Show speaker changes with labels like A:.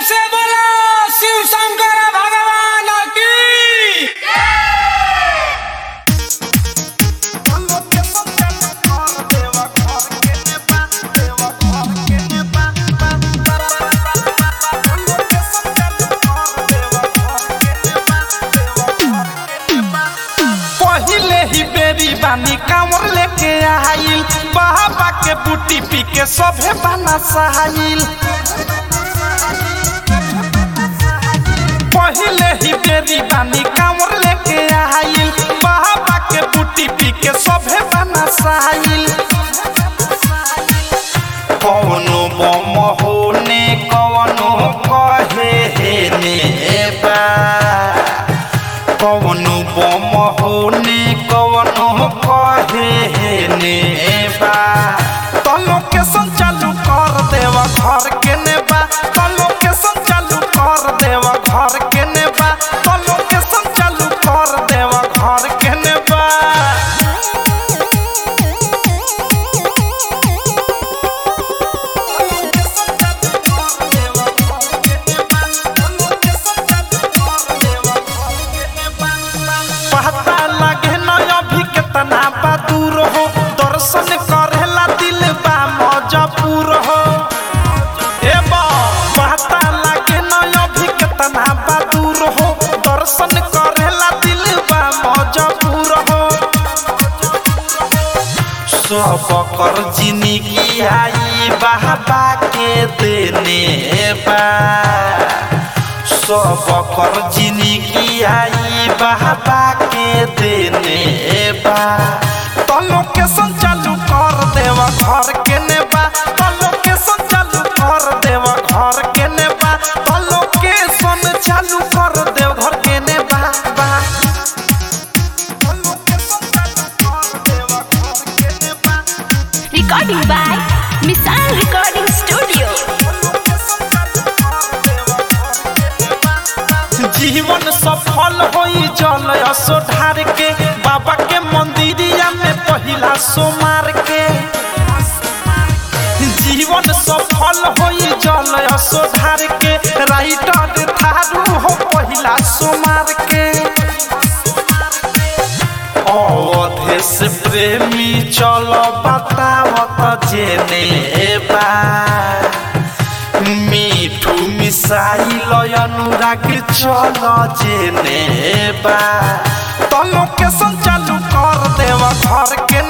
A: से बोलो शिव शंकर भगवान की
B: पहिले ही बेरी बानी कांवर लेके आइल बाबा के बूटी पी के सभे बना सहाइल पहिले ही बेरी बानी कांवर लेके आइल बाबा के बूटी पी के सभे बना सहाइल कौनो बम होने कौनो कहे हे ने बा कौनो बम होने कौनो कहे हे ने बा तो लोकेशन चालू कर देवा घर के नेबा तो लोकेशन चालू कर देवा घर के नेबा तो लोकेशन चालू कर देवा घर के नेबा पता लगे न अभी कितना बा दूर हो दर्शन करेला दिल बा मजबूर हो ए बा पता लगे न अभी कितना बा दूर हो दर्शन करेला दिल बा मजबूर हो सब कर जिंदगी आई बाबा के देने बा सब कर जिंदगी आई बाबा के देने बा तो लोकेशन चालू कर देवा घर के नेबा तो लोकेशन चालू कर देवा घर के नेबा तो लोकेशन चालू कर देव घर के नेबा बा तो लोकेशन चालू कर देवा घर के नेबा
C: Recording by Misal Recording Studio.
B: जीवन सफल होई जल असो ढार के बाबा के मंदिरिया में पहिला सोमार के जीवन सफल होई जल असो ढार के राइटर थारू हो पहिला सोमार के अवधेश प्रेमी चलो बतावत जेने बा मिठू मिसाइल अनुराग चल जेने बा तो लोकेशन चालू कर देवा घर के